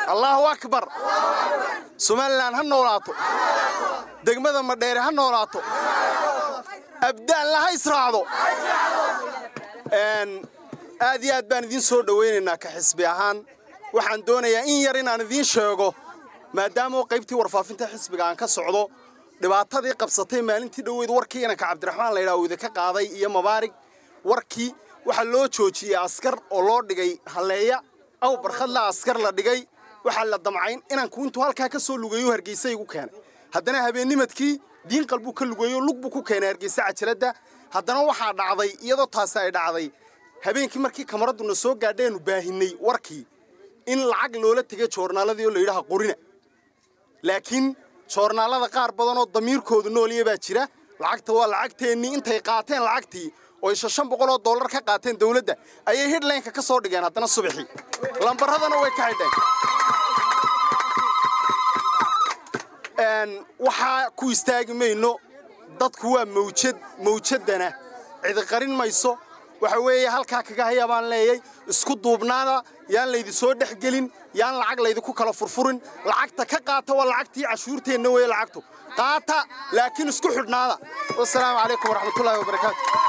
allaahu akbar somalilan ha noolaato degmada madheere ha noolaato abdaanla ha israacdo aad iyo aad baan idiin soo dhowaynaynaa ka xisbi ahaan waxaan doonayaa in yar inaan idiin sheego maadaama qaybtii warfaafinta xisbiga aan ka socdo dhibaatadii qabsatay maalintii dhoweyd warkii inanka cabdiraxmaan laydhaa uu idinka qaaday iyo mabaarig warkii waxaa loo joojiyey askar oo loo dhigay halleeya aw barkhadla askar la dhigay waxaa la damcayn inanku intuu halkaa ka soo lugeeyo hargeysa igu keenay haddana habeennimadkii diinqal buu ka lugeeyo lug buu ku keenay hargeysa cajaladda haddana waxaa dhacday iyadoo taasi ay dhacday habeenkii markii kamaradduna soo gaadheenu baahinay warkii in lacag loola tegay joornaaladii oo layidhaha qorina laakiin joornaallada qaar badanoo damiirkoodu noolya baa jira lacagta waa lacagteennii intay qaateen lacagtii oo isha shan boqol oo dollar ka qaateen dawladda ayay hidlaynka ka soo dhigeen haddana subaxii lambaradana way ka xidheen waxaa ku istaagi mayno dadku waa mawjad mawjaddana cidi qarin mayso waxa weeye halkaa kaga haya baan leeyay isku duubnaada yaan laydi soo dhex gelin yaan lacag laydinku kala furfurin lacagta ka qaata waa lacagtii cashuurteenna weeye lacagtu qaata laakiin isku xidhnaada wasalaamu calaykum waraxmatullaahi wabarakaatu